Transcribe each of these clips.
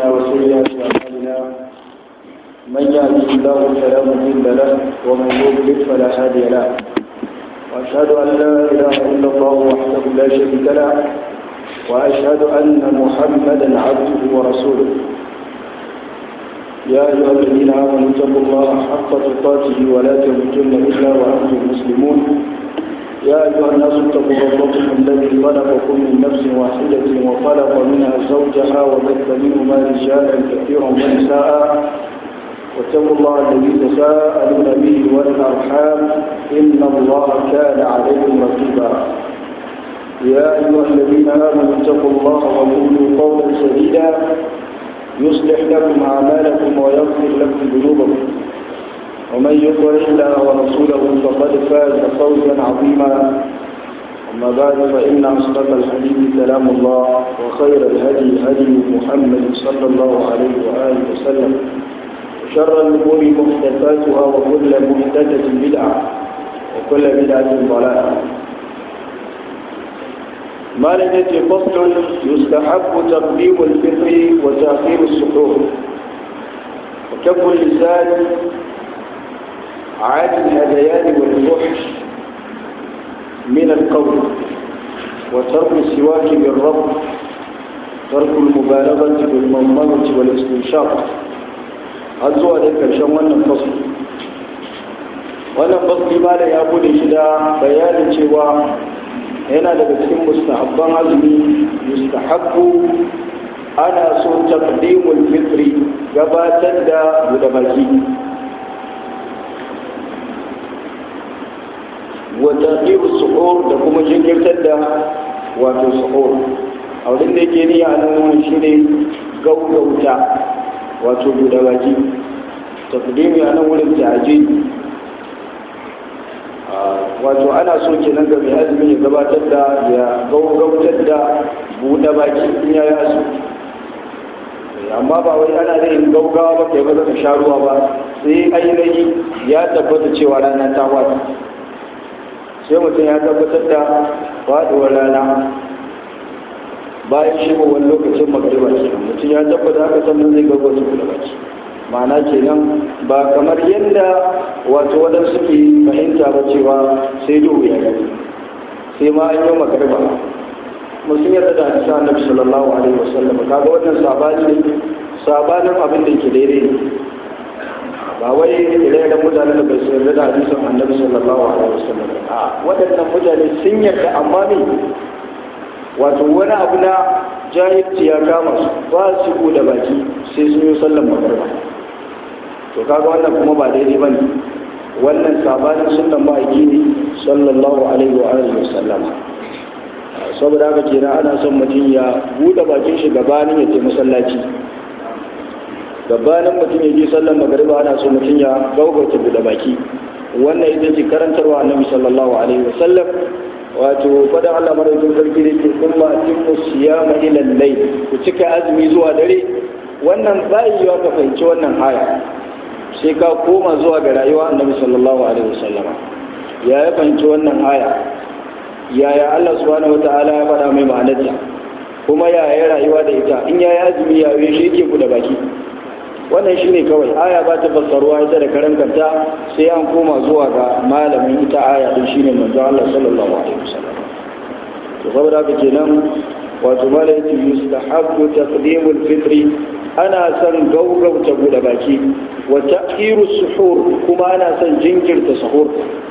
أنفسنا وسيئات أعمالنا من يهده الله فلا مضل له ومن يضلل فلا هادي له وأشهد أن لا إله إلا الله وحده لا شريك له وأشهد أن محمدا عبده ورسوله يا أيها الذين آمنوا اتقوا الله حق تقاته ولا تموتن إلا وأنتم مسلمون يا أيها الناس اتقوا ربكم الذي خلقكم من نفس واحدة وخلق منها زوجها وبث منهما رجالا كثيرا ونساء واتقوا الله الذي تساءلون به والأرحام إن الله كان عليكم رقيبا يا أيها الذين آمنوا اتقوا الله وقولوا قولا سديدا يصلح لكم أعمالكم ويغفر لكم ذنوبكم ومن يطع الله ورسوله فقد فاز فوزا عظيما أما بعد فإن أصدق الحديث كلام الله وخير الهدي هدي محمد صلى الله عليه وآله وسلم وشر الأمور محدثاتها وكل محدثة بدعة وكل بدعة ضلالة ما لديك فصل يستحب تقديم الفطر وتأخير السحور وكف اللسان عن الهذيان والفحش من القول وترك السواك بالرب ترك المبالغة بالمضمضة والاستنشاق har zuwa da ƙarshen wannan fasli wannan fasli ma da ya bude shi da bayanin cewa yana daga cikin mustahabban azumi mustahabbu ana so taqdimul fitri gabatar da buɗe baki wa taqiru suhur da kuma jinkirtar da wato suhur a wurin da yake niyya a nan shine gaugauta wato buɗe baki taqdimi a nan wurin ta'ji wato ana so kenan ga mai azumi ya gabatar da ya gaugautar da buɗe baki in ya yi azumi amma ba wai ana da yin gaugawa ba kai ba za ka sha ruwa ba sai ainihi ya tabbata cewa rana ta wata sai mutum ya tabbatar da faɗuwar rana bayan shigowar lokacin magariba ke mutum ya tabbata haka sannan zai gaggauta buɗe baki ma'ana kenan ba kamar yadda wato waɗansu ke fahimta ba cewa sai duhu ya yi sai ma an yi magariba mutum yadda da hadisa annabi sallallahu alaihi wasallam kaga wannan sabani ne sabanin abin da yake daidai ne ba wai ire-iren mutanen da bai su yarda da hadisin annabi sallallahu alaihi wasallam a waɗannan mutane sun yarda amma ne wato wani abu na jahilci ya kama su ba su buɗe baki sai sun yi sallan magariba to kaga wannan kuma ba daidai bane wannan sabanin sunnan ma'aiki ne sallallahu alaihi wa alihi wasallam saboda haka kenan ana son mutum ya buɗe bakin shi gabanin ya je masallaci gabanin mutum ya je sallan magariba ana so mutum ya gaugauta buɗe baki wannan ita ce karantarwa annabi sallallahu alaihi wasallam wato fada Allah madaukin sarki da ke kuma atimmu siyama ila layl ku cika azumi zuwa dare wannan bai yiwa ka fahimci wannan aya sai ka koma zuwa ga rayuwa annabi sallallahu alaihi wasallama ya ya fahimci wannan aya yaya Allah subhanahu wataala ya faɗa mai ma'anarta kuma yaya rayuwa da ita in ya yi azumi ya yi shi ke da baki wannan shine kawai aya ba ta fassaruwa ita da karan kanta sai an koma zuwa ga malamin ita aya din shine manzo Allah sallallahu alaihi wasallam to saboda haka kenan wato malai yace yustahabbu taqdimul fitri ana son gaugauta buɗe baki wa ta'khiru suhur kuma ana son jinkirta suhur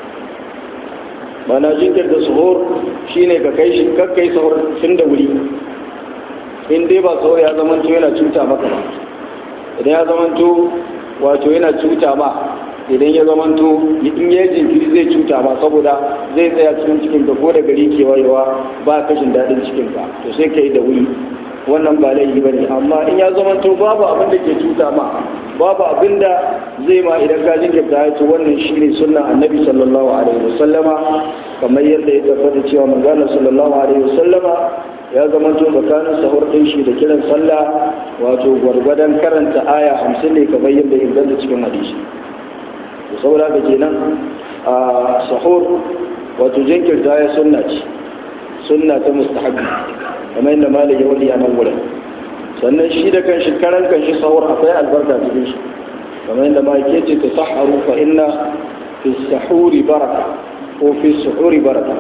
mana jinkirta suhur shine ka kai shi kakkai suhur tun da wuri in dai ba suhur ya zama yana cuta maka ba idan ya zamanto wato yana cuta ma idan ya zamanto in ya jinkiri zai cuta ma saboda zai tsaya cikin cikin ka ko da gari ke wayewa ba kashin daɗin cikin ka to sai ka yi da wuri wannan ba laifi ba ne amma in ya zamanto babu abin da ke cuta ma babu abin da zai ma idan ka jinkirta ya ce wannan shi ne sunan annabi sallallahu alaihi wasallama kamar yadda ya tabbata cewa manzana sallallahu alaihi wasallama ya zama to tsakanin sahur ɗin shi da kiran sallah wato gwargwadon karanta aya hamsin ne kamar yadda inganta cikin hadisi to saboda haka kenan a sahur wato jinkirta ya sunna ce sunna ta mustahabi kamar yadda malik ya wadi a nan wurin sannan shi da kan shi karan kan shi sahur akwai albarka cikin shi kamar yadda ma yake ce ta saharu fa inna fi sahuri baraka ko fi suhuri baraka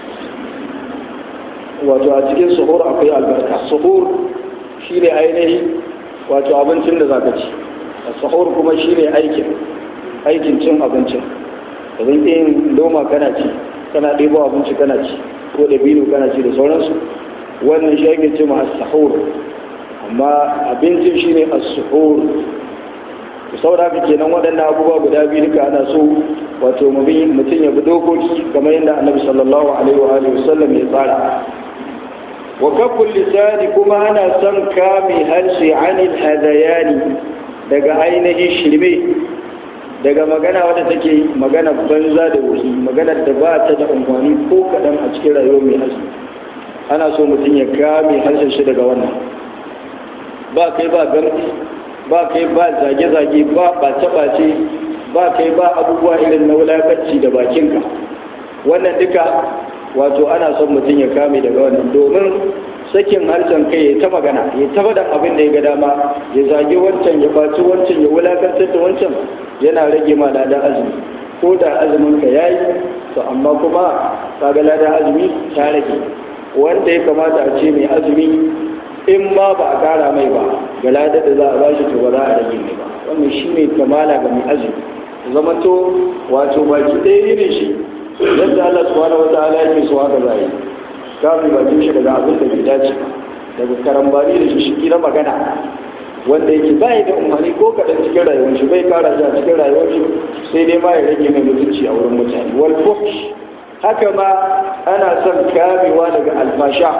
wato a cikin suhur akwai albarka suhur shi ne ainihi wato abincin da zaka ci sahur kuma shi ne aikin aikin cin abincin da zan yin loma kana ci kana ɗebo abinci kana ci ko da bino kana ci da sauransu wannan shi ake ce ma sahur amma abincin shi ne as-suhur saboda haka kenan waɗannan abubuwa guda biyu duka ana so wato mutum ya bi dokoki kamar yadda annabi sallallahu alaihi wa alihi wasallam ya tsara wa kaful lisani kuma ana son kame harshe anil hadayani daga ainihin shirme daga magana wadda take magana banza da wuri magana da ba ta da amfani ko kaɗan a cikin rayuwar mai harshe ana so mutum ya kame harshen shi daga wannan ba kai ba gamsi ba kai ba zage-zage ba ɓace-ɓace ba kai ba abubuwa irin na wulakanci da bakinka wannan duka wato ana son mutum ya kame daga wannan domin sakin harshen kai ya ta magana ya ta faɗan abin da ya ga dama ya zage wancan ya baci wancan ya wulakantar da wancan yana rage ma ladan azumi ko da azumin ka yayi to amma kuma kaga ladan azumi ta rage wanda ya kamata a ce mai azumi in ma ba a kara mai ba ga ladar da za a bashi to ba za a rage mai ba wannan shine kamala ga mai azumi zama to wato baki ɗaya ne shi yadda Allah subhanahu wataala yake so haka zai kafin bakin shi daga abin da bai dace daga karambani da shi na magana wanda yake ba da umarni ko kaɗan cikin rayuwar shi bai kara shi a cikin rayuwar shi sai dai ma ya rage mai mutunci a wurin mutane wal fuhsh haka ma ana son kamewa daga alfasha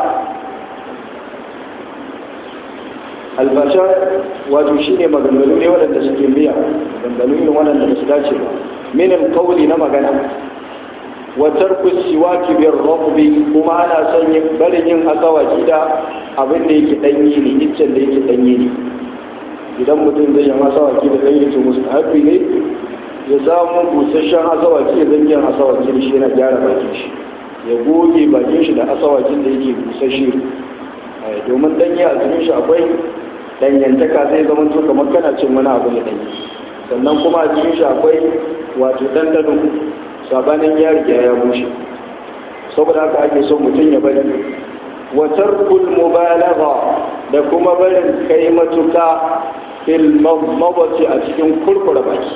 alfasha wato shine maganganu ne waɗanda suke biya maganganu ne waɗanda ba su dace ba minin kauli na magana wa tarku siwaki bir rabbi kuma ana son yin barin yin asawaki da abin da yake danye ne iccen da yake danye ne idan mutum zai yi asawaki da danye to mustahabi ne ya samu busasshen asawaki ya zanyi asawaki da shi yana gyara bakin shi ya goge bakin shi da asawakin da yake busasshe domin danye a cikin shi akwai danyantaka zai zama to kamar kana cin wani abu da danye sannan kuma a cikin shi akwai wato dandano sabanin ya riga ya bushe saboda haka ake son mutum ya bari wa tarkul mubalagha da kuma barin kai matuka fil mawati a cikin kurkura baki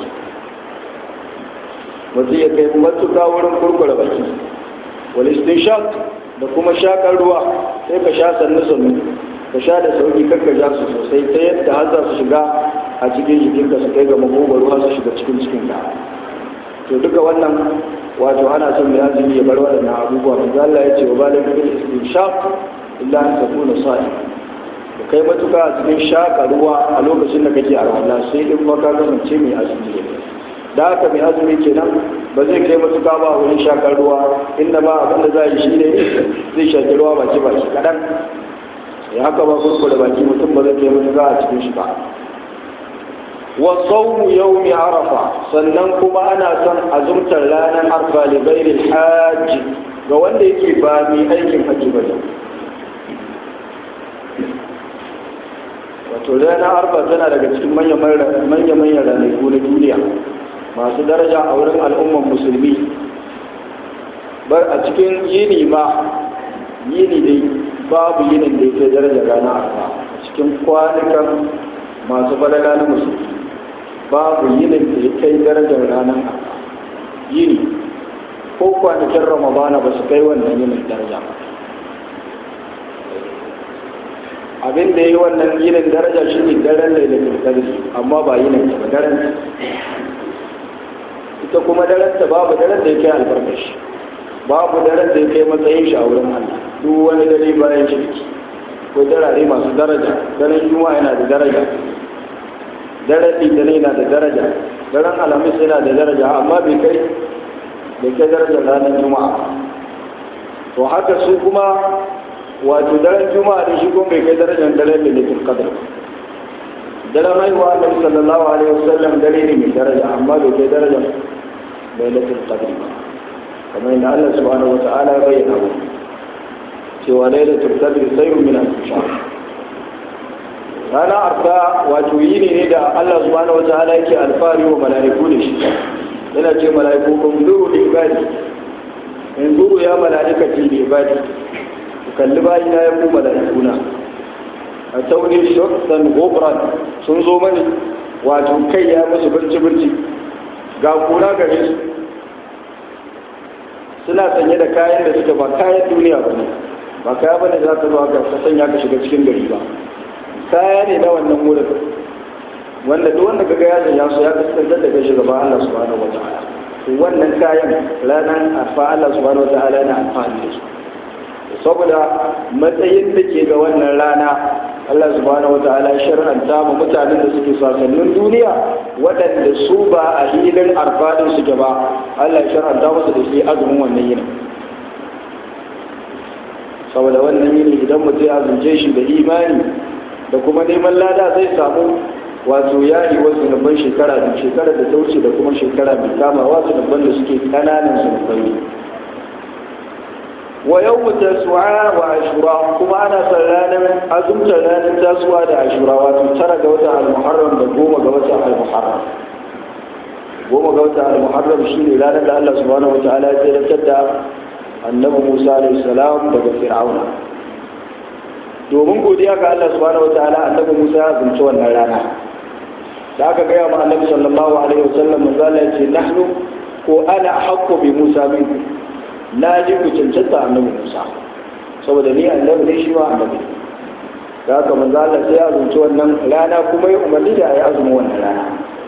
mutum ya kai matuka wurin kurkura baki wal istinshaq da kuma shakar ruwa sai ka sha sannu sannu ka sha da sauki kakka ja su sosai ta yadda har za su shiga a cikin jikinka su kai ga makogwaro har su shiga cikin cikinka to duka wannan wato ana son mai azumi ya bar waɗannan abubuwa manzo Allah ya ce wa balik bil istinshaq illa an takuna sa'i ka kai matuka a cikin shaka ruwa a lokacin da kake arwala sai in ma ka kasance mai azumi ne da haka mai azumi kenan ba zai kai matuka ba a wurin shakar ruwa inda ba abin da za a yi shi ne zai shaki ruwa baki baki kaɗan ya haka ba kurkure baki mutum ba zai kai matuka a cikin shi ba wa sawmu yawmi arafa sannan kuma ana son azumtar ranar arfa li ghairi hajj ga wanda yake ba mai aikin haji ba wato ranar arfa tana daga cikin manyan manyan ranaku na duniya masu daraja a wurin al'umman musulmi bar a cikin yini ma yini dai babu yinin da yake daraja ranar arfa a cikin kwanukan masu balala na musulmi babu yinin da ya kai darajar ranar yini ko kwanakin ramadana ba su kai wannan yinin daraja ba abin da ya yi wannan yinin daraja shi ne daren lailatul qadr amma ba yinin ta ba daren ita kuma daren ta babu daren da ya kai albarkashi babu daren da ya kai matsayin shi a wurin Allah duk wani dare bayan shirki ko darare masu daraja daren juma'a yana da daraja daren litinin na da daraja daren alhamis yana da daraja amma bai kai bai kai darajar ranar juma'a to haka su kuma wato daren juma'a da shi kuma bai kai darajar daren lilitul qadr daren haihuwa annabi sallallahu alaihi wasallam dare ne mai daraja amma bai kai darajar lilitul qadr ba kamar yadda Allah subhanahu wa ta'ala ya bayyana mu cewa lailatul qadr sayrun min al-shahr rana arfa wato yini ne da Allah subhanahu wataala yake alfari wa mala'iku da shi yana ce mala'iku kun zuru da ibadi in zuru ya mala'ikati da ibadi ku kalli bayi na ya ku mala'ikuna a tauni shaksan gobran sun zo mani wato kai ya musu birci birci ga kuna gare su suna sanye da kayan da suke ba kayan duniya ba ne ba kaya ba ne za ka zo ka sanya ka shiga cikin gari ba kaya ne na wannan wurin wanda duk wanda kaga ya sanya su ya kasance da kai shugaba Allah subhanahu wa ta'ala wannan kayan ranar arfa Allah subhanahu wa ta'ala yana amfani da su saboda matsayin da ke ga wannan rana Allah subhanahu wa ta'ala ya shar'anta mu mutanen da suke sasannin duniya waɗanda su ba a hilin arfa din suke ba Allah ya shar'anta musu da shi azumin wannan yinin saboda wannan yini idan mutum ya azumce shi da imani da kuma neman lada zai samu wato yari wasu zunuban shekara da shekara da ta wuce da kuma shekara mai kamawa zunuban da suke kananan zunubai ne wa yau tasu'a wa ashura kuma ana son ranar azumtar ranar tasuwa da ashura wato tara ga watan al-muharram da goma ga watan al-muharram goma ga watan al-muharram shine ranar da Allah subhanahu wa ta'ala ya tsayar da annabi Musa alayhi salam daga Fir'auna domin godiya ga Allah subhanahu wataala annabi Musa ya zunci wannan rana da aka gaya ma annabi sallallahu alaihi wasallam manzo Allah ya ce nahnu ko ana haqqu bi Musa min na ji ku cancanta annabi Musa saboda ni annabi ne shi ma annabi da haka manzo Allah sai ya zunci wannan rana kuma ya umarni da ayi azumin wannan rana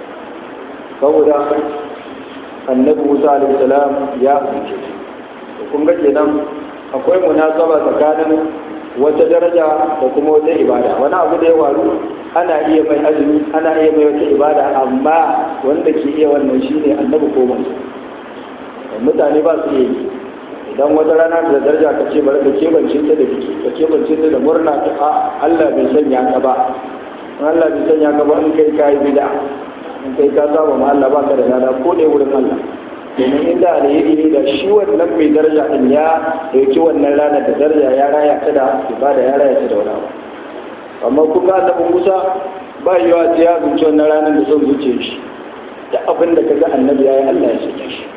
saboda annabi Musa alaihi salam ya zunci kun ga kenan akwai munasaba tsakanin wata daraja da kuma wata ibada wani abu da ya waru ana iya mai azumi ana iya mai wata ibada amma wanda ke iya wannan shine annabi ko manzo mutane ba su yi idan wata rana da daraja ka ce bari ka kebance ta da biki ka kebance ta da murna ta a Allah bai sanya ka ba Allah bai sanya ka ba in kai kai bid'a in kai ka saba ma Allah ba ka da lada ko ne wurin Allah domin inda alheri ne da shi wannan mai daraja din ya dauki wannan rana da daraja ya raya ta da ibada ya raya ta da wani abu amma kun ga annabi Musa ba yiwa ta ya zuci wannan ranar da son zuciya shi da abin da kaga annabi yayi Allah ya sanya shi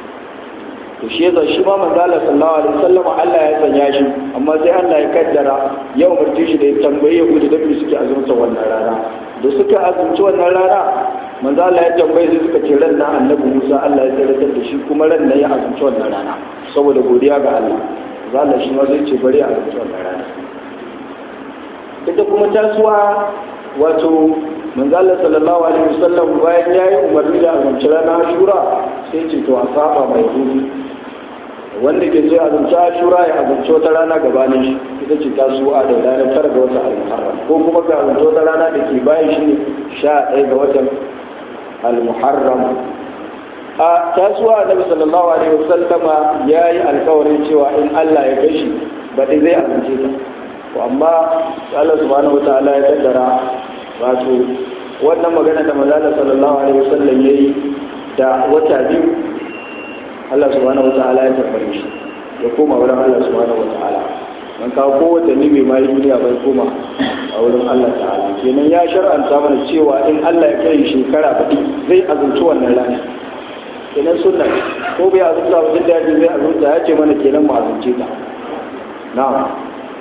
to shi yasa shi ma manzo Allah sallallahu alaihi wasallam Allah ya sanya shi amma sai Allah ya kaddara yau mutum shi da ya tambaye Yahudu da me suke azumta wannan rana da suka azumci wannan rana manzo Allah ya tambaye sai suka ce ran nan annabi Musa Allah ya tsaratar da shi kuma ran nan ya azumci wannan rana saboda godiya ga Allah manzo Allah shi ma zai ce bari a azumci wannan rana ita kuma tasuwa wato manzo Allah sallallahu alaihi wasallam bayan yayi umarni da azumci rana Ashura sai ce to a saba mai hudu wanda ke so ya azumci Ashura ya azumci wata rana gabanin shi ita ce tasuwa da ranar tara ga watan al-Muharram ko kuma ga azumci wata rana da ke bayan shi ne sha ɗaya ga watan al-muharram a tasuwa annabi sallallahu alaihi wasallama yayi alkawarin cewa in Allah ya kai shi baɗi zai amince ta to amma Allah subhanahu wataala ya kaddara wato wannan magana da manzo sallallahu alaihi wasallam yayi da wata biyu Allah subhanahu wataala ya tabbare shi ya koma wurin Allah subhanahu wataala man kawo kowace ni bai mai duniya bai koma a wurin Allah ta'ala kenan ya shar'anta mana cewa in Allah ya kai shekara baɗi zai azumci wannan rana kenan sunna ko bai azumta ba duk da yaji zai azumta ya ce mana kenan mu azumce ta na'am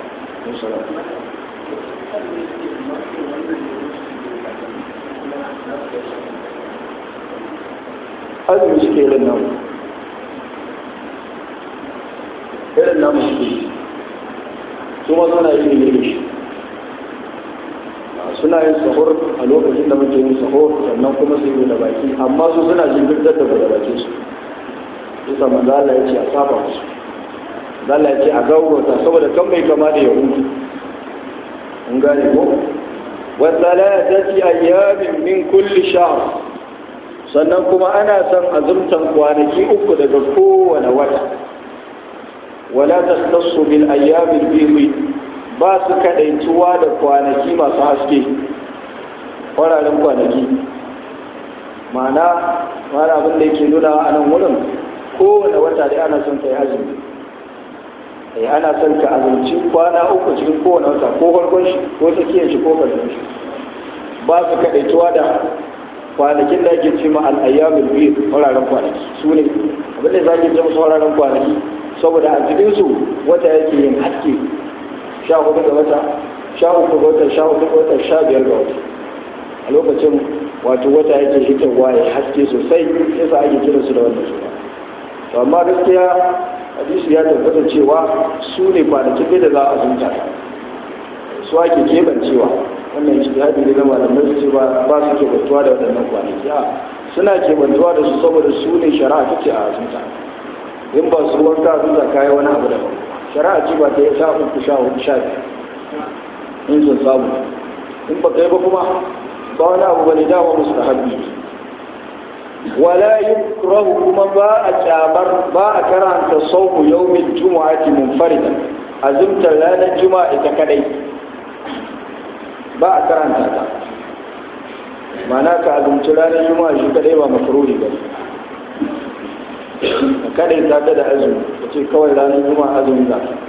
azumi suke irin namu irin namu suke kuma suna yi ne da shi suna yin sahur a lokacin da muke yin sahur sannan kuma su yi da baki amma su suna jinkirtar da da bakin su bisa manzo Allah ya ce a saba musu manzo Allah ya ce a gaurata saboda kan mai kama da yahudu mun gane ko wa thalathati ayyamin min kulli shahr sannan kuma ana son azumtan kwanaki uku daga kowane wata wala tastassu bil ayyamin bihi ba su kadaituwa da kwanaki masu haske kwararen kwanaki ma'ana wani abin da yake nuna a nan wurin kowane wata da ana son kai azumi ai ana son ka azumci kwana uku cikin kowane wata ko farkon shi ko tsakiyar shi ko karshen shi ba su kaɗaituwa da kwanakin da ake ce ma al'ayyamul biyu fararen kwanaki su ne abin da za ki ce musu fararen kwanaki saboda a cikinsu wata yake yin haske sha hudu ga wata sha uku ga wata sha hudu ga wata sha biyar ga wata a lokacin wato wata yake hitarwa ya haske sosai yasa ake kira su da wannan suna to amma gaskiya hadisi ya tabbata cewa su ne kwanakin da za a zunta su ake kebancewa wannan ijtihadi ne na malamai su ce ba ba su kebantuwa da waɗannan kwanaki a suna kebantuwa da su saboda su ne shari'a ta ce a zunta in ba su wanka zunta kayi wani abu da shari'a ce ba ta yi sha uku sha hudu sha biyar in sun samu in ba kai ba kuma ba wani abu bane dama musu da habbi wala yukrahu kuma ba a kyabar ba a karanta sauku yawmin jumu'ati munfaridan azumtar ranar juma'a ita kadai ba a karanta ta ma'ana ka azumci ranar juma'a shi kadai ba makruhi ba ka kadai ta ta da azumi ka ce kawai ranar juma'a azumi za ta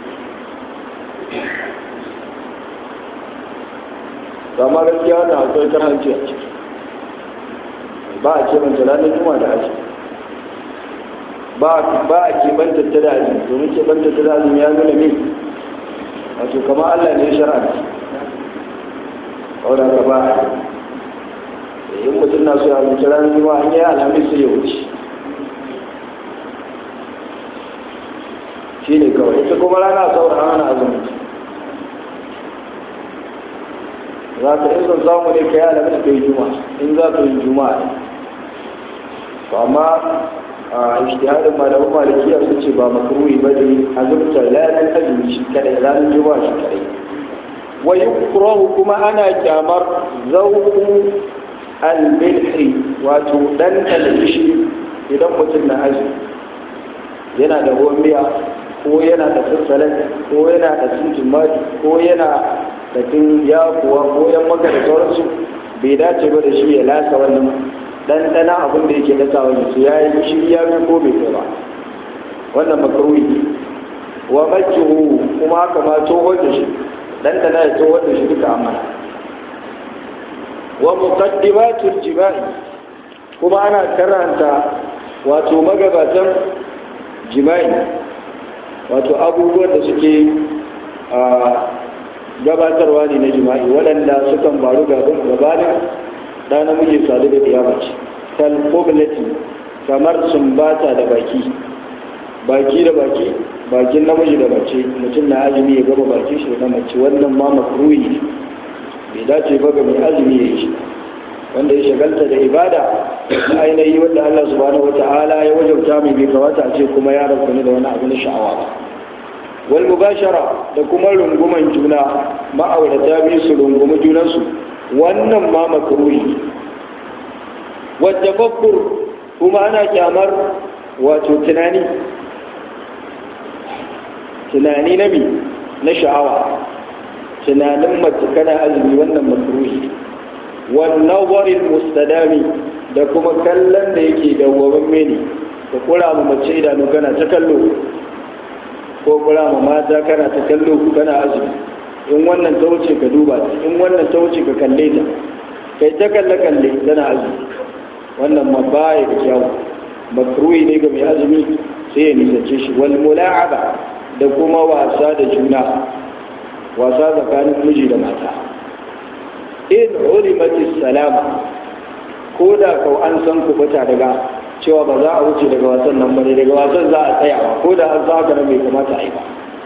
ba ma gaskiya wannan akwai karhanci a ciki ba a keɓanta ranar juma da aji ba a keɓanta ta da aji domin keɓanta ta da aji ya nuna ne wato kama Allah ne shara'a wadda ka ba a yi in mutum na so ya zuci ranar juma an yi alhamis sai ya wuce shi ne kawai ita kuma rana sauran ana azumi za ka in son samu ne ka yi alamin ka yi juma in za ka yi juma ne to amma a ishtihadin malamin malikiya sun ce ba makruhi ba ne azumta ranar azumi shi kadai ranar juma shi kadai wa yukrahu kuma ana kyamar zauku al-milhi wato dan albishi idan mutum na azumi yana da ruwan miya ko yana da sassalat ko yana da cikin ko yana da tun ya kuwa ko yan maka da sauransu bai dace ba da shi ya lasa wannan ɗanɗana abin da yake dasa wani su ya yi shi ya fi ko bai kai ba wannan makaruhi wa makihu kuma haka ma tsohon da shi ɗanɗana ya tsohon da shi duka amana wa muqaddimatul jima'i kuma ana karanta wato magabatan jima'i wato abubuwan da suke gabatarwa ne na jima'i waɗanda sukan faru gabanin ɗa namiji sadu da ɗiyamaci kalkobilati kamar sumbata da baki baki da baki bakin namiji da mace mutum na azumi ya gaba baki shi da mace wannan ma makruhi ne bai dace ba ga mai azumi ya yi shi wanda ya shagalta da ibada na ainihi wanda Allah subhanahu wata'ala ya wajauta mai bai kawata a ce kuma ya rabu da wani abu na sha'awa ba wal mubashara da kuma runguman juna ma'aurata biyu su rungumi junansu wannan ma makruhi wadda fakkur kuma ana kyamar wato tunani tunani na mi na sha'awa tunanin mace kana azumi wannan makruhi wannan warin mustadami da kuma kallon da yake dawwamin mene ka kura mu mace idanu kana ta kallo ko kura ma mata kana ta kallo kana azumi in wannan ta wuce ka duba ta in wannan ta wuce ka kalle ta kai ta kalle kalle tana azumi wannan ma baya da kyawu makruhi ne ga mai azumi sai ya nisance shi wal mula'aba da kuma wasa da juna wasa tsakanin miji da mata in ulimati salama ko da kau an san kubuta daga cewa ba za a wuce daga wasan nan bane daga wasan za a tsaya ko da an za ka bai kamata a yi ba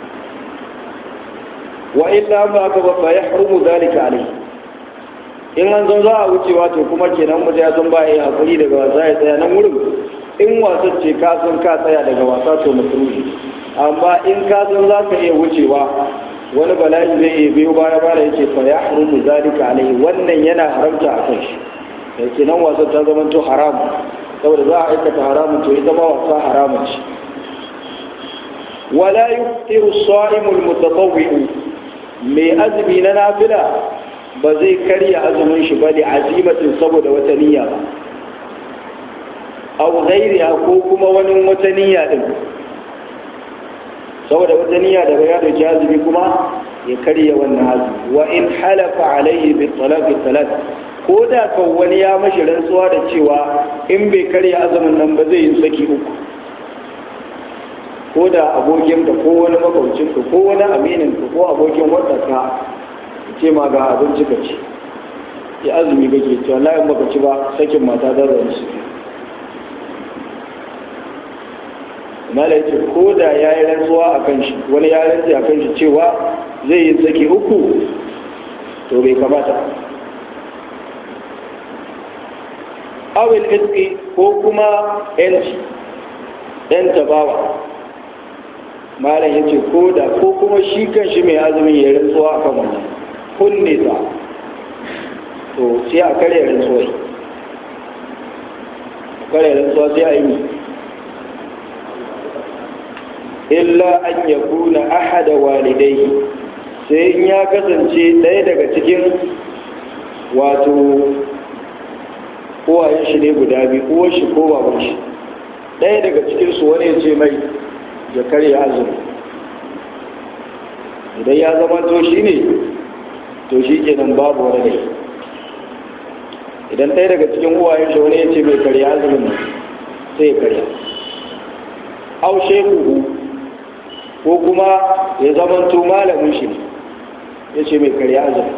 wa illa ba ka ba fa yahrumu zalika alayhi in an zo za a wuce wato kuma kenan mutum ya san ba ya hakuri daga wasa ya tsaya nan wurin in wasan ce ka san ka tsaya daga wasa to makruhi amma in ka san za ka iya wucewa wani bala'i zai iya biyo baya baya yake fa ya haramu zalika alaihi wannan yana haramta a kan shi da kenan wasa ta zama to haramu saboda za a aikata haramun to ita ma wasa haramun ce wala yuftiru as-sa'imul mutatawwi'u mai azumi na nafila ba zai karya azumin shi ba da azimatin saboda wata niyya ba aw ghairiha ko kuma wani wata niyya din saboda wata niyya da ya dauki azumi kuma ya karya wannan azumi wa in halafa alaihi bi talaqi talat ko da kan wani ya mashi rantsuwa da cewa in bai karya azumin nan ba zai yi saki uku ko da abokin ka ko wani makwabcin ka ko wani aminin ka ko abokin wadda ce ma ga abinci ka ci ya azumi kake cewa layin baka ci ba sakin mata da zai su mala yace ko da ya yi rantsuwa a kan shi wani ya rantsi a kan shi cewa zai yi saki uku to bai kamata awil iski ko kuma yanci yan tabawa malam yace ko da ko kuma shi kan shi mai azumin ya rantsuwa a kan wannan kunne ta to sai a karya rantsuwa karya rantsuwa sai a yi illa an ya kuna ahada walidai sai in ya kasance ɗaya daga cikin wato uwayen shi ne guda biyu uwar shi ko baban shi ɗaya daga cikin su wani ya ce mai ya karya azumi idan ya zama to shi ne to shi kenan babu wani ne idan ɗaya daga cikin uwayen shi wani ya ce mai karya azumin nan sai ya karya au shekuhu ko kuma ya zamanto malamin shi ya ce mai karya azumi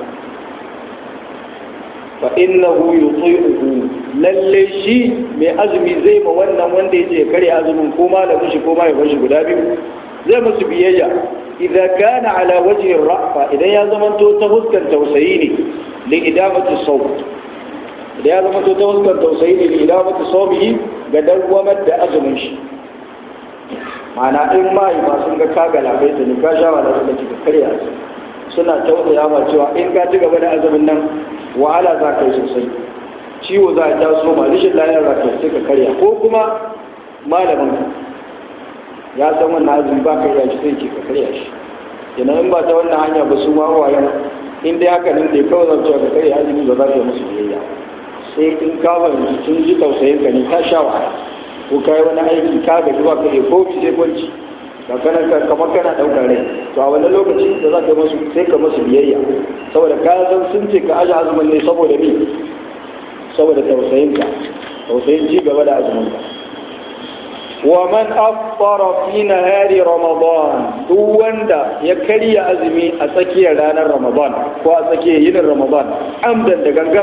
fa innahu yuti'uhu lalle shi mai azumi zai ma wannan wanda ya ce karya azumin ko malamin shi ko malamin shi guda biyu zai musu biyayya idan kana ala wajhi rafa idan ya zamanto ta huskan tausayi ne li idamati sawt idan ya zamanto ta huskan tausayi ne li idamati sawmihi ga dawwamar da azumin shi ma'ana in mahaifa sun ga ka galabai da ka sha wa da suka karya suna tausaya ma cewa in ka ci gaba da azumin nan wahala za ka yi sosai ciwo za a taso ma rashin lafiyar za ka sai ka karya ko kuma malamin ka ya san wannan azumi ba ka iya shi sai ke ka karya shi kenan in ba ta wannan hanya ba su ma wayan in dai haka nan dai kawai zan cewa ka karya azumi ba za ka yi musu biyayya sai in ka fahimci sun ji tausayin ka ne ka sha wahala ko ka yi wani aiki ka ga zuwa ka iya komi sai kwanci ka kana kamar kana ɗaukar rai to a wani lokaci da za ka masu sai ka masu biyayya saboda ka san sun ce ka aje azumin ne saboda ni saboda tausayin ka tausayin ci gaba da azumin ka wa man afṭara fi nahari ramadan duk wanda ya karya azumi a tsakiyar ranar ramadan ko a tsakiyar yinin ramadan amdan da gangan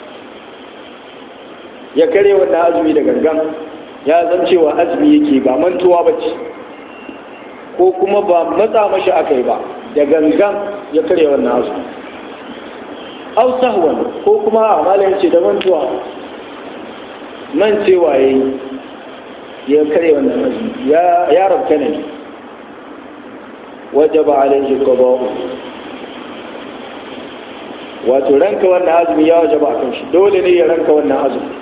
ya karya wannan azumi da gangan ya zan cewa azumi yake ba mantuwa ba ce ko kuma ba matsa mashi aka yi ba da gangan ya karya wannan azumi au sahwan ko kuma a malayin ce da mantuwa man cewa ya yi ya karya wannan azumi ya rabta ne wajaba alaihi qada'u wato ranka wannan azumi ya wajaba a kan shi dole ne ya ranka wannan azumi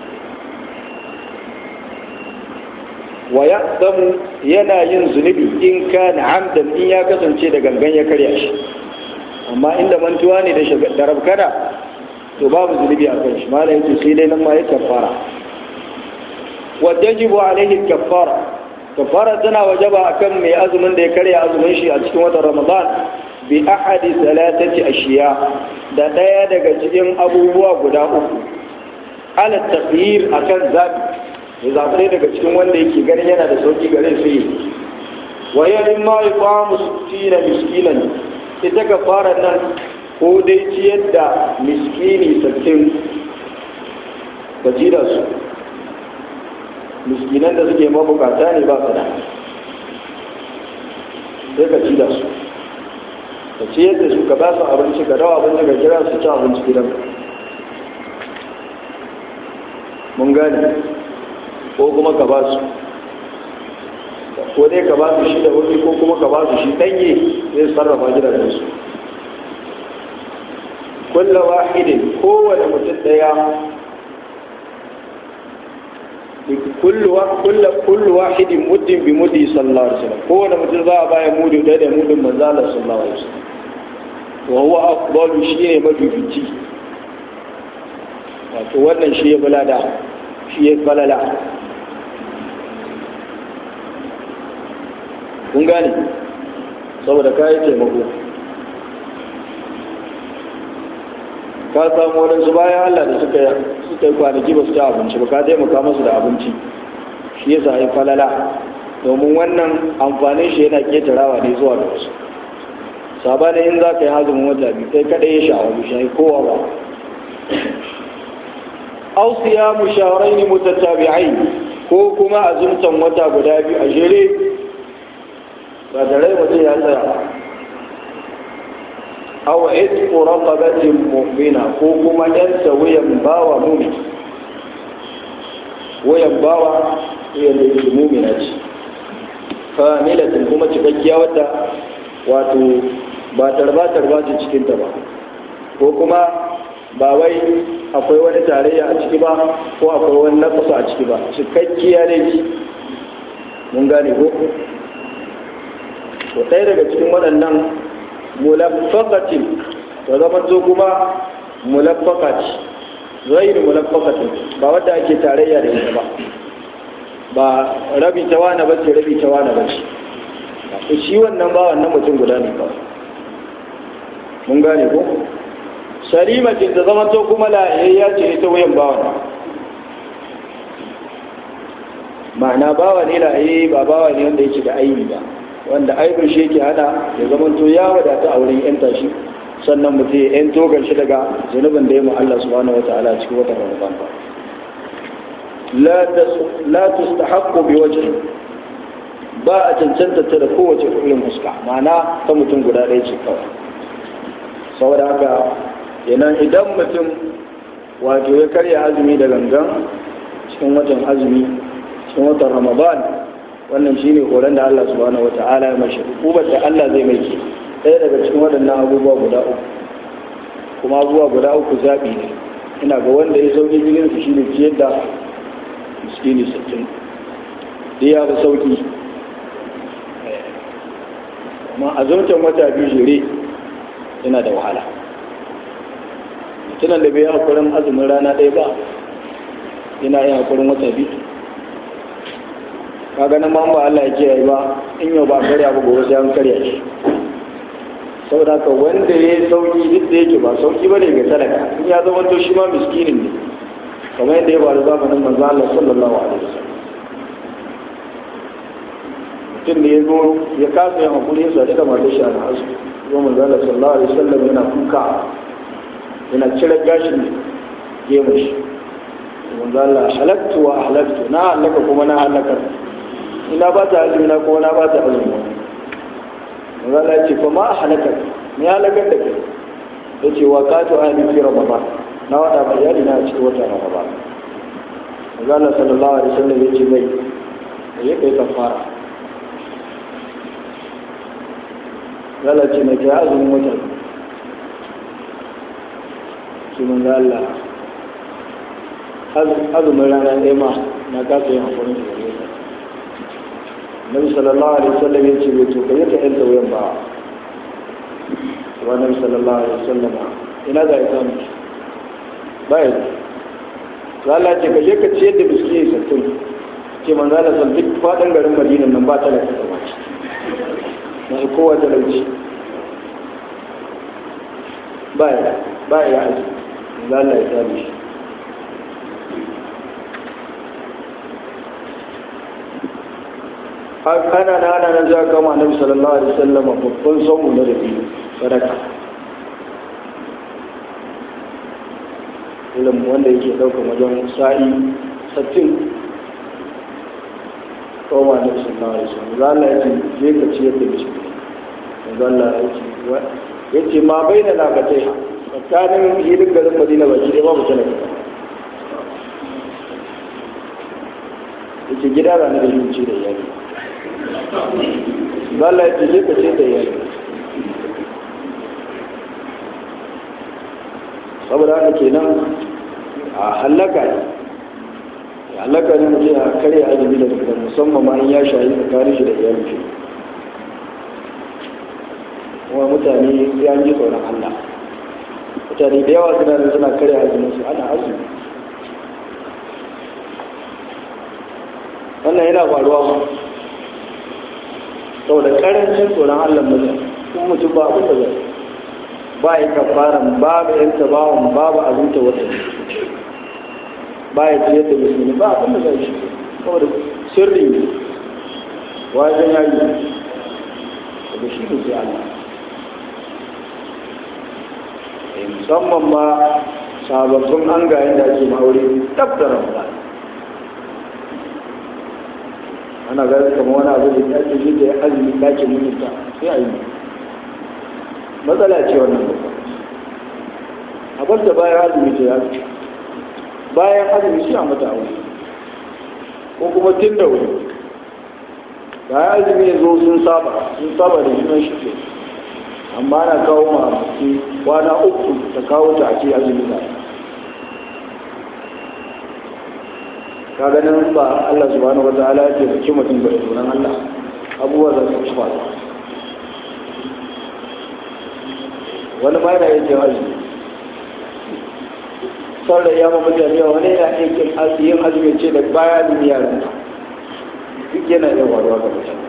wa ya zamu yana yin zunubi in ka na amdan in ya kasance da gangan ya karya shi amma inda mantuwa ne da rabkana to babu zunubi a kan shi mala yake sai dai nan ma ya kafara wa tajibu alaihi kafara kafara tana wajaba akan mai azumin da ya karya azumin shi a cikin watan ramadan bi ahadi salatati ashiya da daya daga cikin abubuwa guda uku ala tafyir akan zabi ya zaɓi daga cikin wanda yake ganin yana da sauƙi gare su yi wa yarin ma ya kwamu sittina miskinan ita ka fara nan ko dai ciyar da miskini sattin ka ci da su miskinan da suke mabukata ne ba su da sai ka ci da su ka ciyar da su ka ba su abinci ka dawa abinci ka kira su ci abinci gidan mun gane ko kuma ka ba su ko dai ka ba su shi da wuri ko kuma ka ba su shi danye zai sarrafa gidajen su kulla wahidin kowane mutum daya kullu wahidin muddin bi muddi sallallahu alaihi wasallam kowane mutum za a baya mudu da da mudin manzo Allah sallallahu alaihi wasallam wa huwa afdalu shine mafifici wato wannan shi ya balada shi ya falala kun gane saboda kayi taimako ka samu waɗansu bayan Allah da suka suka yi kwanaki ba su ci abinci ba ka taimaka musu da abinci shi yasa ya falala domin wannan amfanin shi yana ketarawa ne zuwa da wasu sabanin in za ka yi hazumin wata biyu kai kaɗai ya sha'awa bi shayi kowa ba aw siyamu shahrayn mutatabi'ain ko kuma azumtan wata guda biyu a jere ba da rai mutum ya tsaya aw itqu raqabatin mu'mina ko kuma yan wuyan bawa mu'min wayan bawa yan da yake mu'mina ce familatin kuma cikakkiya wadda wato ba tarba tarba ce cikin ta ba ko kuma ba wai akwai wani tarayya a ciki ba ko akwai wani nafasa a ciki ba cikakkiya ne ci mun gane ko to ɗaya daga cikin waɗannan mulaffaqatin to zama to kuma mulaffaqat ghayr mulaffaqatin ba wadda ake tarayya da ita ba ba rabi ta wani ba ce rabi ta wani ba ce shi wannan ba wannan mutum guda ne kawai mun gane ko salimatin ta zama to kuma la'ayayya ce ita wuyan bawa ma'ana bawa ne la'ayi ba bawa ne wanda yake da aibi ba wanda aibin shi yake hana ya zama to ya wadata a wurin yan tashi sannan mutum ya yan togar shi daga zunubin da ya mu Allah subhanahu wa ta'ala cikin watan Ramadan ba la tustahaqqu bi wajhi ba a cancanta ta da kowace irin fuska ma'ana ta mutum guda ɗaya ce kawai saboda haka kenan idan mutum wato ya karya azumi da gangan cikin watan azumi cikin watan ramadan wannan shine horon da Allah subhanahu wata'ala ya mashi hukumar da Allah zai mai ke ɗaya daga cikin waɗannan abubuwa guda uku kuma abubuwa guda uku zaɓi ne ina ga wanda ya sauki jirgin su shine ciyar da miskini sittin ya fi sauki amma azumtan wata biyu jere yana da wahala mutumin da bai yi hakurin azumin rana ɗaya ba yana yin hakurin wata biyu ka ganin ma ba Allah ya kiyaye ba in yau ba karya ba gobe sai an karya shi saboda haka wanda ya yi sauki duk da yake ba sauki ba ne ga talaka in ya zama to shi ma miskinin ne kamar yadda ya faru zamanin manzo Allah sallallahu alaihi wasallam mutum ne ya zo ya kasa yin hakuri ya sadu da matar shi a nasu zo manzo Allah sallallahu alaihi wasallam yana kuka yana cire gashin gemu shi manzo Allah halaktu wa ahlaktu na halaka kuma na halaka ina ba ta azumi na kuma na ba ta azumi manzo Allah ya ce fa ma halaka ni halakar da kai yace wa qatu ahli fi ramadan na wada ba iyali na cikin wata ramadan manzo Allah sallallahu alaihi wasallam ya ce mai ya kai kafara lalace mai kai azumin wata su mun ga Allah azumin rana ɗaya ma na kasa yin hakurin da gare ta Nabi sallallahu alaihi wasallam ya ce to kai ta yanta wuyan ba wa Nabi sallallahu alaihi wasallam ina za ya samu ba ya za Allah ce ka je ka ciyar da miskini sattin ce manzo Allah san duk faɗin garin Madina nan ba ta da ta na kowa talauci ba ya ba ya aji za Allah ya tsari shi ana na ana na za kama annabi sallallahu alaihi wasallam babban saumu na rabi sadaka ilim wanda yake ɗaukar wajen sa'i sattin koma na sallallahu alaihi wasallam za Allah ya ce je ka ciyar da mishi manzo Allah ya ce ya ce ma bai da labatai tsakanin hilin garin Madina ba ki babu talaka ya ce gida da na da yunci da iyali manzo Allah ya ce je ka ciyar da iyali saboda haka kenan a halaka ne halaka ne mutum a karya azumi da daga musamman ma in ya shayi tsakanin shi da iyalin shi kuma mutane ya ji tsoron Allah mutane da yawa suna da suna karya azumin su ana azumi wannan yana faruwa ba saboda karancin tsoron Allah mutum kuma mutum ba abin da zai ba ya kafaran babu yanta bawan babu azunta wata ba ya ciyar da musulmi ba abin da zai shi saboda sirri ne wajen yayi da shi ne sai Allah musamman ma sababbin an ga yadda ake ma'aure tab da ramadan ana ganin kamar wani abu da ake shi da ya azumi ɗakin mutunta sai a yi matsala ce wannan babba a bar da bayan azumi ta yafi bayan azumi shi a mata aure ko kuma tun da wuri bayan azumi ya zo sun saba sun saba da junan shi ke amma ana kawo ma mace kwana uku ta kawo ta a ce azumi na ka ganin ba Allah subhanahu wa ta'ala ya taimaki mutum bai sunan Allah abubuwa za su ci faru wani ma yana yin jawabi sau da yamma mutane wani yana aikin yin azumi ce da baya azumi yaran duk yana yin waruwa ga mutane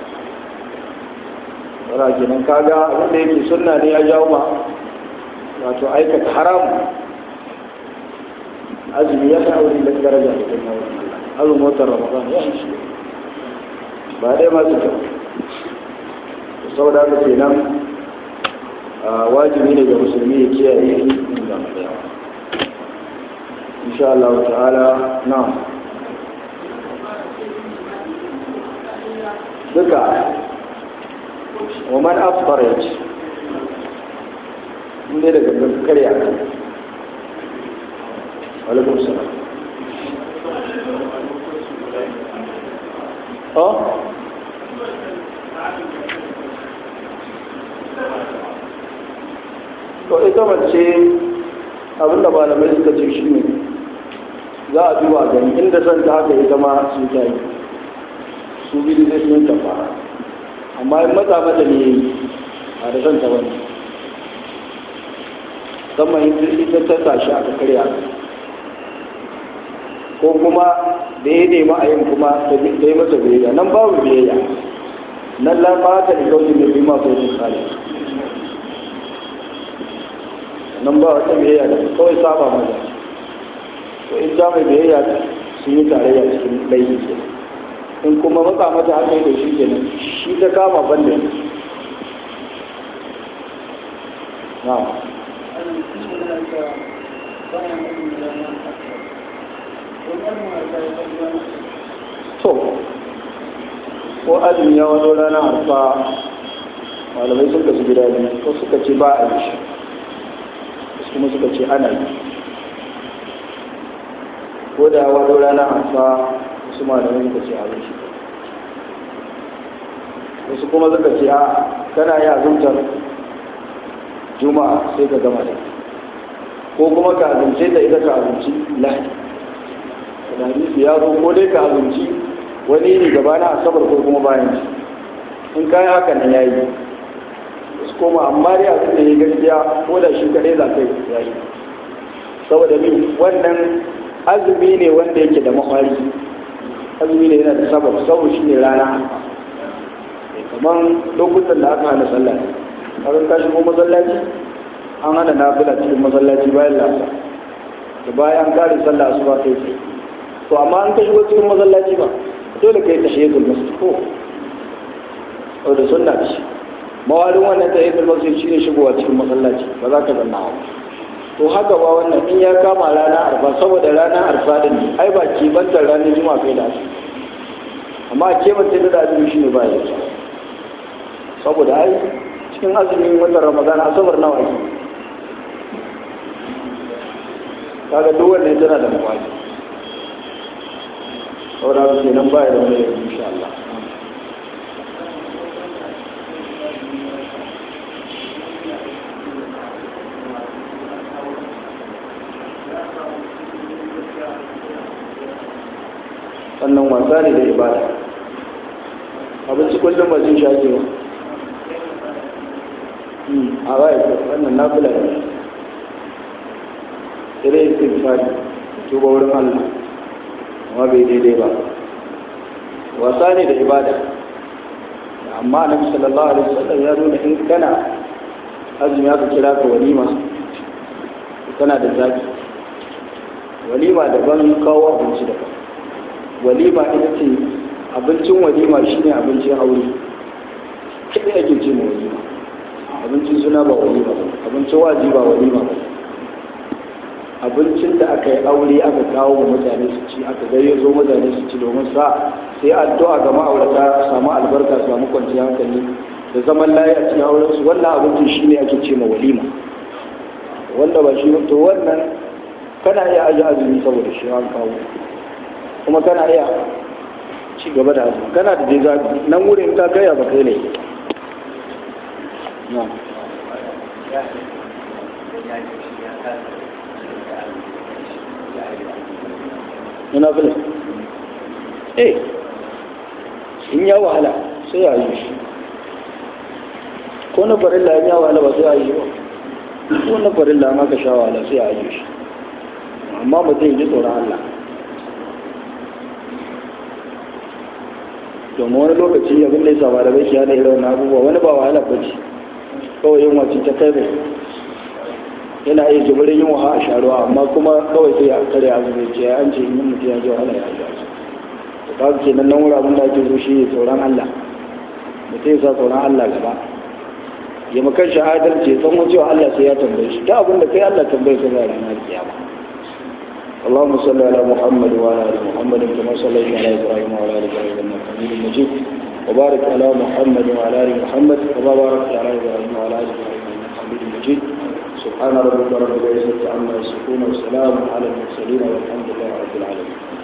wara kenan kaga wanda yake sunna ne ya jawo ma wato aikata haram azumi ya sa aure da daraja da kuma azumin watan ramadan ya shi ba dai masu kyau saboda haka kenan wajibi ne ga musulmi ya kiyaye in ga daya insha Allah ta'ala na duka wa man afṭara yace inda daga karya kan alaikum salam oh to ita mace abinda malamai suka ce shi ne za a duba gani inda son ta haka ita ma sun ta yi su biyu zai sun tafa amma in matsa mata ne a da son ta wani musamman ita ta tashi aka karya ko kuma da ya nema a yin kuma ta yi masa biyayya nan babu biyayya nan lafa ta da kawai mai bi masu wajen kare nan ba wata biyayya da kawai saba mata to in ta mai biyayya sun yi tarayya cikin laifi ke in kuma matsa mata haka yi da shi ke nan shi ta kama banda na to ko azumi ya wani ranar arfa malamai sun kasu gida biyu ko suka ce ba a yi shi kuma suka ce ana yi ko da wani ranar arfa wasu malamai suka ce a yi shi wasu kuma suka ce a kana yi azumtar juma'a sai ka gama da ko kuma ka azumce da ita ka azumci lahadi da hadisi ya zo ko dai ka azumci wani ne gaba na asabar ko kuma bayan shi in kayan haka nan ya yi su koma amma dai abin da ya gaskiya ko da shi kadai za ka yi ya yi saboda min wannan azumi ne wanda yake da mahwari azumi ne yana da sabab saboda shi ne rana kamar lokutan da aka hana sallah kaga ka shigo masallaci an hana nafila cikin masallaci bayan lasa da bayan kare sallah asuba kai sai to amma an ka shigo cikin masallaci ba dole kai tahiyatul masjid ko o da sunna ce mawalin wannan tahiyatul masjid shine shigowa cikin masallaci ba za ka zanna ba to haka ba wannan in ya kama rana arfa saboda rana arfa din ai ba ke bantar ranar juma'a kai da su amma a ke bantar da azumi shine ba ya saboda ai cikin azumin watan ramadan asabar nawa ake kaga duk wannan tana da mawali saboda haka kenan ba ya da wani yanzu insha Allah wannan wasa ne da ibada abinci kullum ba jin shaƙi ba a bai wannan na kula ne sai dai istighfari tuba wurin Allah amma bai daidai ba wasa ne da ibada amma annabi sallallahu alaihi wasallam ya nuna in kana azumi aka kira ka walima kana da zaki walima daban kawo abinci daban walima ita ce abincin walima shine abincin aure kai ake ce ma walima abincin suna ba walima ba abincin waji ba walima ba abincin da aka yi aure aka kawo wa mutane su ci aka gayyazo mutane su ci domin sa sai addu'a ga ma'aurata samu albarka samu kwanciyar hankali da zaman layi a cikin auren su wannan abincin shine ake ce ma walima wanda ba shi to wannan kana iya aji azumi saboda shi an kawo kuma kana iya ci gaba da azumi kana da dai zaɓi nan wurin ka kai ba kai ne na yana fila eh in ya wahala sai a yi shi ko na farilla ya wahala ba sai a yi ba ko na farilla ma ka sha wahala sai a yi shi amma mutum ji tsoron Allah domin wani lokaci abin da ya saba da bai da irin abubuwa wani ba wahala ba ce kawai yin wacce ta kai yana iya jibirin yin waha a sharuwa amma kuma kawai sai a kare azumi ce an ce yin mutum ya ji wahala ya ji azumi to kaga kenan nan wura abin da ake so shi ne tsoron Allah mutum ya sa tsoron Allah gaba ya makan shahadar ce san cewa Allah sai ya tambaye shi da abin da kai Allah tambaye ka zai ranar kiyama اللهم صل على محمد وعلى ال محمد كما صليت على ابراهيم وعلى ال ابراهيم انك حميد مجيد وبارك على محمد وعلى ال محمد كما باركت على ابراهيم وعلى ال ابراهيم انك حميد مجيد سبحان ربك رب العزه عما يصفون وسلام على المرسلين والحمد لله رب العالمين